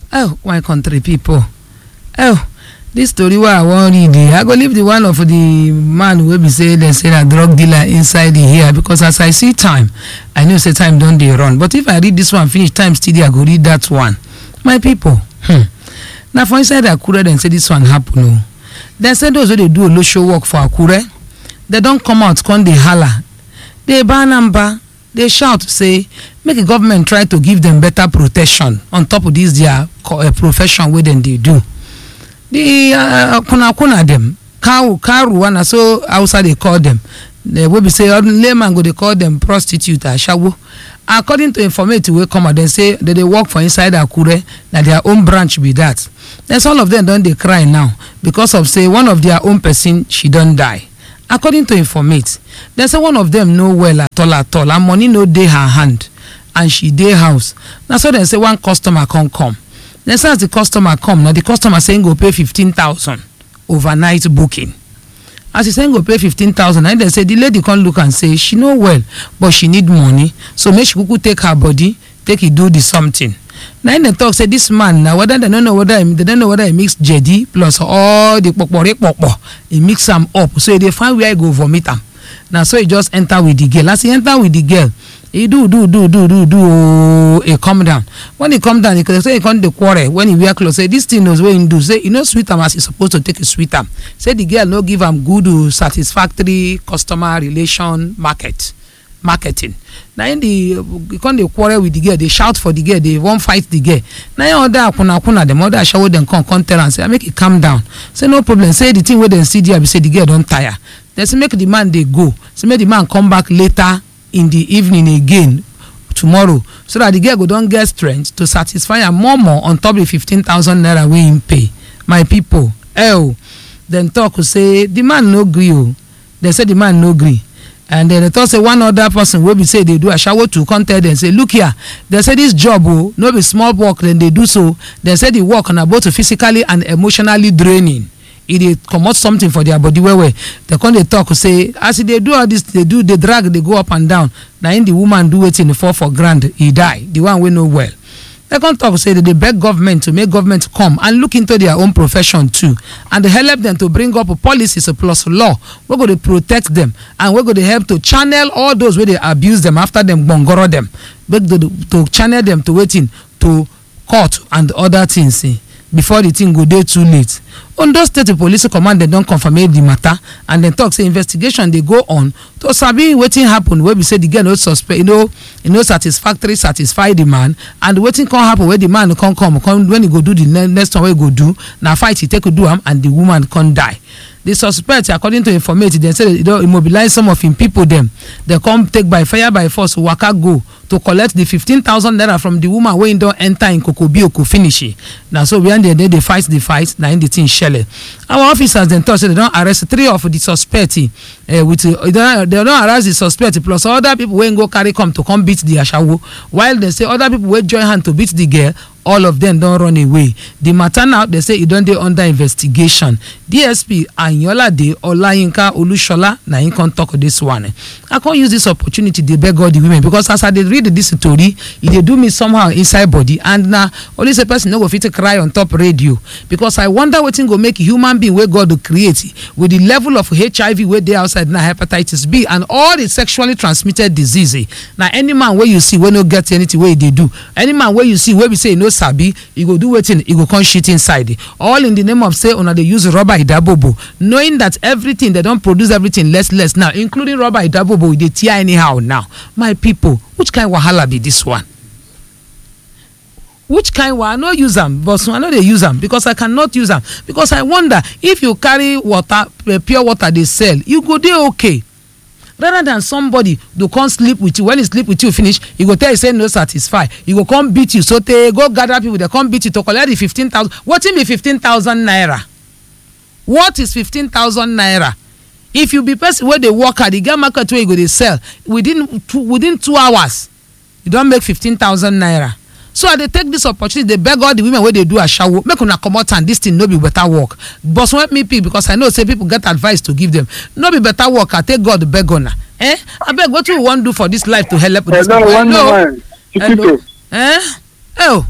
oh my country pipo oh dis story wey i wan read eh i go leave the one of the man wey be say dem say na drug dealer inside the here because as i see time i know say time don dey run but if i read this one finish time still dey i go read that one my pipo hmm na for inside akure dem say dis one happen o dem say those wey dey do olosho work for akure dem don come out come dey hala dey ban am ba dey shout say make the government try to give dem better protection on top of dis their profession wey dem dey do the kunakuna dem karuwa na so hausa dey call dem wey be say layman go dey call dem prostitute ashawo according to informate wey come out dem say dem dey work for inside akure na their own branch be dat then all of dem don dey cry now because of say one of their own person she don die according to informate dem say one of dem no well at all at all and money no dey her hand and she dey house na so dem say one customer come come dem say as di customer come na di customer say im go pay 15000 overnight booking as e say im go pay 15000 na dem say di lady come look am say she no well but she need money so make she kuku take her body take e do di something na im dem tok say dis man na whether dem no know whether dem no know whether e mix jedi plus all di kpokpore kpokpo e mix am up so e dey find where e go vomit am na so e just enter with di girl as e enter with di girl e do do do do do do ooo e come down when e come down e say e come dey quarrel when e wear cloth say dis thing wey e do say e no sweet am as e suppose to take sweet am say di girl no give am good satisfactory customer relation market marketing na im e come dey quarrel with di girl dey shout for di girl dey wan fight di girl na im other akunakuna dem other ashawo dem come come tell am say make e calm down say no problem say di thing wey dem see there be say di girl don tire dem say make di man dey go say make di man come back later in the evening again tomorrow so that the girl go don get strength to satisfy am more more on top the fifteen thousand naira wey im pay my pipo oh dem talk say the man no gree o dem say the man no gree and dem talk say one other person wey be say dey do ashawo to come tell dem say look here dem say dis job o no be small work dem dey do so dem say the work na both physically and emotionally draining e dey comot something for their body well well dem come dey talk say as e dey do all this dey do dey drag dey go up and down na im the woman do wetin fall for ground e die the one wey no well dem come talk say dem dey beg government to make government come and look into their own profession too and dey help dem to bring up policies plus law wey go dey protect dem and wey go dey help to channel all those wey dey abuse dem after dem gbongoro dem make to channel dem to wetin to court and other things before the thing go dey too late ondo state police command dem don confirmate di matter and dem tok say investigation dey go on to sabi wetin happen wey be say di girl no suspect no no satisfactory satisfy di man and wetin come happen wey di man come come when e go do di next one wey e go do na fight e take do am and di woman come die di suspect according to informate dem say e don immobilize some of im pipo dem dem come take by fire by force waka go to collect di 15000 naira from di woman wey don enta im kokobioko finish na so when dem dey fight di fight na im di thing shele our officers dem tok say dem don arrest three of di suspect with dem don arrest di suspect plus other pipo wey go carry come to come beat di ashawo while dem say other pipo wey join hand to beat di girl all of dem don run away di matter now dem say e don dey under investigation dsp anyolade olayinka olusola na im come tok dis one i come use dis opportunity dey beg all di women because as i dey read dis story e dey do me somehow inside body and na only say person no go fit cry on top radio because i wonder wetin go make human being wey god create with di level of hiv wey dey outside na hepatitis b and all di sexually transmitted disease na any man wey you see wey no get anything wey e dey do any man wey you see wey be say e no sabi e go do wetin e go come shit inside all in the name of say una dey use rubber idabobo knowing that everything dem don produce everything less less now including rubber idabobo e dey tear anyhow now my pipo which kind wahala be dis one which kind wahala i no use am but i no dey use am because i cannot use am because i wonder if you carry water pure water dey sell you go dey okay rather than somebody to come sleep with you when he sleep with you finish he go tell you say no satisfy he go come beat you so tey go gather people dey come beat you to collect the fifteen thousand wetin be fifteen thousand naira what is fifteen thousand naira if you be person wey dey work hard e get market wey you go dey sell within two within two hours you don make fifteen thousand naira so i dey take dis opportunity dey beg all di women wey dey do ashawo make una comot am dis thing no be better work but when me pick because i know say people get advice to give dem no be better work i take god beg una eh abeg wetin we wan do for dis life to help dis hello one moment hello eh oh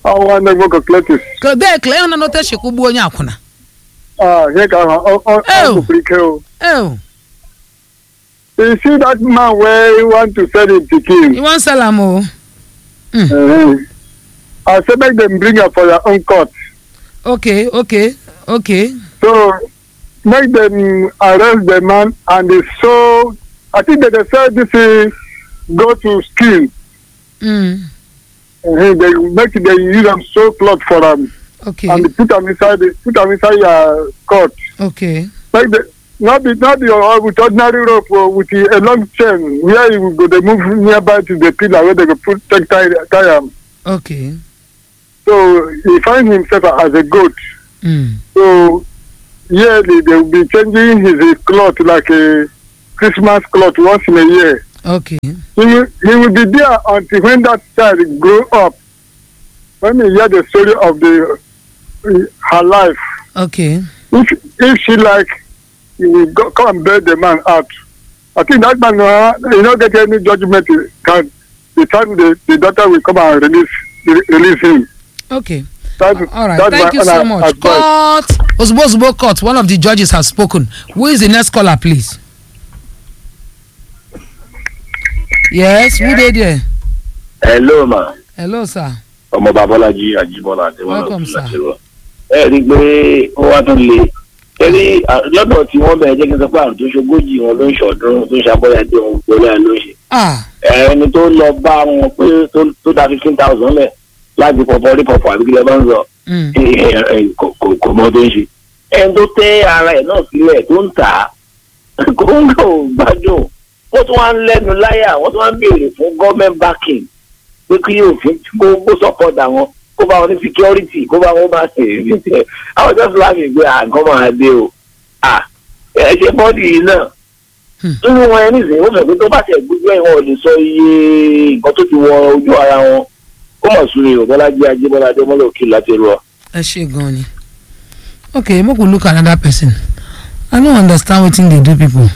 ọnwa na-egbo calculatis ka bee klee na note shekwu gbuo onye akwụna ihe ka ahụ ọ Ew. gwụpụrụ ike o ew you see that man wey want to sell him pikin you wan sell am o uh, i say make dem bring am for their own court okay okay okay so make dem arrest the man and dey so i think they dey sell this thing go to skin mm. uh, they make dem use am sew cloth for am okay and put am inside the put am inside your court okay like the not be not be uh, with ordinary rope o with a, a long chain where you go dey move nearby to the pillar wey they go put take tie tie am okay so he find himself as a goat mm. so yearly they will be changing his uh, cloth like a christmas cloth once in a year okay he will he will be there until when that child grow up when he hear the story of the uh, her life okay if if she like he will go come and bail the man out i think that man uh, he no get any judgement he can the time the the daughter will come and release re release him okay that all right that's thank my you so own much advice. court ozugbo ozugbo court one of the judges has spoken who is the next caller please yes who dey there hello ma hello sir ọmọ babalaji ajibọlá adéwọlá Welcome, sir. ọtúnláṣẹwọ ẹ rí i pé ó wá tún le torí à, lọ́dọ̀ tí wọ́n bẹ̀rẹ̀ jẹ́ kí n sọ pé àrùn tó ṣogójì wọn ló ń ṣọdún tó ń ṣàbọ̀yàdé wọn gbọ́dọ̀ ẹ̀ ló ń ṣe ah ẹni tó lọ bá wọn pé tó- tó da fifteen thousand lẹ̀ láti pọ̀pọ̀ rí pọ̀pọ̀ àbí kílẹ̀ bá ń sọ mm. ẹ, ẹ, ẹ, kò- kò kò mọ tó ń ṣe ẹni tó tẹ́ ara ẹ̀ náà sílẹ̀ tó ń tà á kò ń kò gbádùn wọ́n tún wá ń lẹ́nu láyà wọ́n tún wá ń béèrè fún government backing pé kí òfin kó kó support àwọn kó bá wọn ní security kó bá wọn bá ṣe èmi tẹ àwọn just láàmì gbé àgọ́ máa dé o à ẹ ṣe bọ́ọ̀dì yìí náà Hmm. nínú wọn ẹni sìn ó fẹ́ pé tó bá tẹ̀ gbogbo ẹ̀ wọn ò lè sọ iye nǹkan tó ti wọ ojú ara wọn ó mọ̀ sún mi ò bọ́lájí ajé bọ́lájí ọmọlẹ́ òkè láti rọ. ẹ ṣe gan ni okay make we look another person i no understand wetin dey do people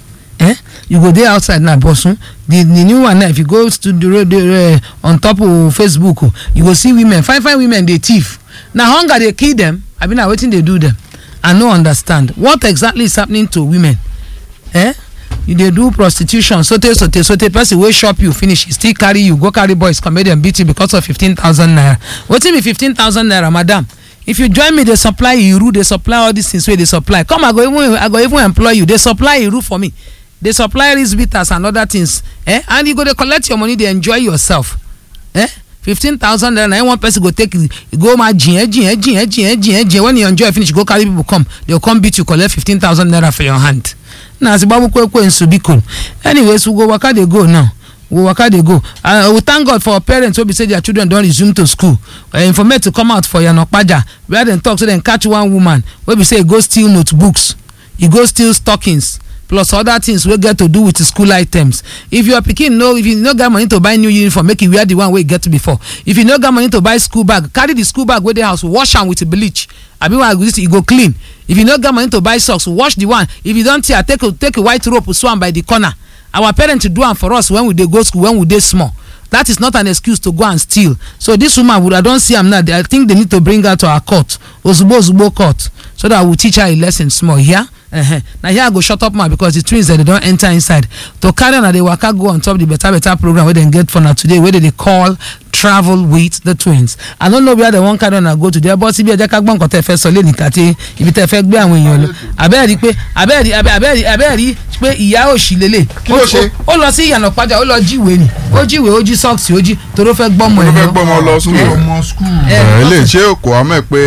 eh you go dey outside now bosun the the new one now if you go to the road uh, on top of facebook oh, you go see women fine fine women dey thief na hunger dey kill them abi na wetin dey do them i no understand what exactly is happening to women eh you dey do prostitution sote sote sote person wey chop you finish e still carry you go carry boys come make dem beat you because of fifteen thousand naira wetin be fifteen thousand naira madam if you join me dey supply iru dey supply all these things wey dey supply come i go even i go even employ you dey supply iru for me dey supply rice bitters and other things eh and you go dey collect your money dey enjoy yourself eh fifteen thousand naira na one person go take e go ma jìn jìn jìn jìn jìn jìn when you enjoy finish go carry people come they go come beat you collect fifteen thousand naira for your hand na as gbagbo ekwe nsu biko anyways we go waka dey go now we go waka dey go and we thank god for parents wey be say their children don resume to school uh, informate to come out for yanokpaja where dem talk say dem catch one woman wey be say e go steal notebooks e go steal stockings plus other things wey get to do with school items if your pikin no if you no get money to buy new uniform make you wear the one wey you get before if you no get money to buy school bag carry the school bag wey dey house wash am with bleach abi one agree e go clean if you no get money to buy socks wash the one if you don tear take a take a white rope sew am by the corner our parents do am for us when we dey go school when we dey small that is not an excuse to go and steal so this woman would i don see am now i think they need to bring her to our court ozugbo ozugbo court so that we we'll teach her a lesson small yeah? uh-huh. na here i go shut up ma because the twins dem dey don enter inside to carry on na dey waka go on top the better better program wey dem get for na today wey dem dey call travel with the twins i no know where dem wan carry on go today but síbi ẹjẹ ká gbọ́ nǹkan tẹ́ fẹ́ sọ lẹ́nu kàtí ibi tẹ́ fẹ́ gbé àwọn èèyàn lọ abẹ́ẹ̀rí pé abẹ́ẹ̀rí abẹ́ẹ̀rí abẹ́ẹ̀rí pé ìyá òsì lélẹ̀ Kí ló ṣe? ó lọ sí ìyànà padà ó lọ jíwèé ni ó jíwèé ó jí sọ́ọ̀sì ó jí torí ó fẹ́ gbọ́mọ mo ẹ̀ fẹ́ lọ. gbọ́ ọmọ lọ Eh. sùkúl ọmọ skul. Eh. ẹ lè ṣe kò á mọ̀ pé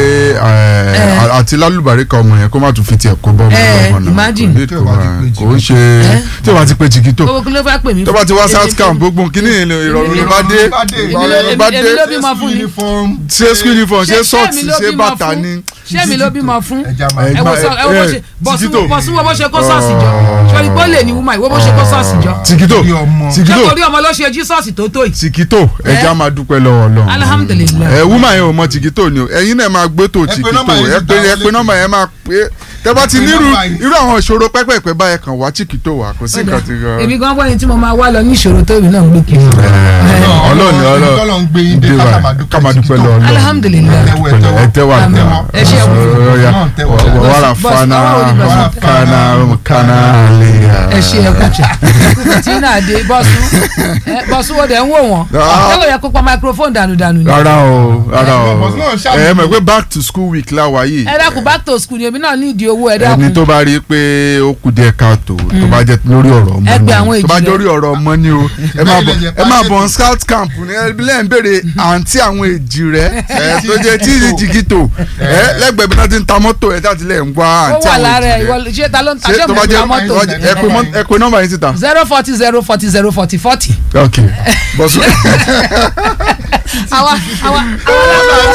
eh, àti lálùbáríkà ọmọ yẹn kó má tún fi tiẹ̀ kó bọ́ ọmọ Eh, ọmọ náà imagine. kò ní Tí o bá ti kó pé kò ń ṣe tí o bá ti pé jìgìtò owó kí ló fẹ́ pè mí tó bá ti wá south camp gbogbo kíní ìrọ̀rùn ló bá dé bá dé. ìrọ̀rùn ló bá dé èmi ló bímọ fún ni uniform. ṣé school uniform ṣé Ṣé- ṣé socks èmi ló ṣé bímọ bàtà fún? ni. ṣé mi ló bímọ fún ẹja máa Eh, ẹ wo sọ ẹ wo bó ṣe Tìkítò. bọ̀sùn wo bó ṣe kó sọ́ọ̀sì jọ sọ̀rọ̀ pé ó lè ní wúmọ̀ ìwé bó ṣe kó sọ́ọ̀sì jọ tìkítò Bí ọmọ. ṣé tìkítò kò rí ọmọ ló ṣe jí sọ́ọ̀sì tó tó yìí tìkítò ẹja máa dúpẹ́ lọ́wọ́ Ọlọ́run Alhamdulillah. ẹ wúmà yẹn ò mọ tìkítò ni o ẹ̀yin náà máa gbé tó pé tìkítò nọ́mbà yẹn ẹ ti pé dá ẹ wọlé pé nọ́mbà yẹn máa pé tẹ bá ti Pé nírú nọ́mbà yìí. irú àwọn ìṣòro pẹ́pẹ́pẹ́ báyẹn kan wá chiquito wá kò sí nǹkan tí èmi gan bọ́ ẹni tí mo máa wá lọ ní ìṣòro tó èmi náà ń gbé kiri. ọlọ́ọ̀ni Ọlọ́run ọlọ́ọ̀ gbé yín dé kámádúpẹ́ lọ ọlọ́ọ̀ alhamdulilayi Ẹtẹ́wọ́, ẹtẹ́wọ́. ẹ tẹ́wà Àmín. Ẹ ṣé ẹkú. ọ̀ya Náà tẹ́wọ́. wàrà Boss, fana ọwọ́ orí boss. kana kana lè ẹ ṣe ẹ kùtà tí náà dé bọ́sù ẹ, bọ́sù wo dẹ̀ ń wò wọ́n Ah. ẹ kò yẹ kó pa microphone dànù dànù ni. rárá o rárá o Boss náà ṣàmùlò. ẹ mọ̀ pé back to school week láwa yìí ẹ dákun back to school ni èmi náà ní ìdí owó ẹ ẹni dákun. tó bá rí i pé ó kù díẹ̀ káàtó tó bá jẹ́ lórí ọ̀rọ̀ ọmọ Ẹ ni pe àwọn tó bá èjì jẹ́ rẹ̀. lórí ọ̀rọ̀ ọmọ ni o ẹ máa bọ̀ Ilé ẹ máa ẹ̀jẹ̀ bọ̀ on scout camp ní ẹbílẹ̀ ń béèrè àǹtí àwọn èjì rẹ̀ ẹ tó jẹ́ tí jìgìtò ẹ lẹ́gbẹ̀ẹ́ bí wọ́n ti ń ta mọ́tò ẹ jáde lẹ̀ ń wá ó àǹtí wà àwọn lára ẹ èjì ìwọ rẹ̀ ṣé ta ló ń ta ṣé ṣé tó mo bá ń jẹ́ ta mọ́tò. ẹ pe mọ́- ẹ pe nọ́mbà yín síta zero forty zero forty zero forty forty. ok bọ́sù. àwa àwa àwa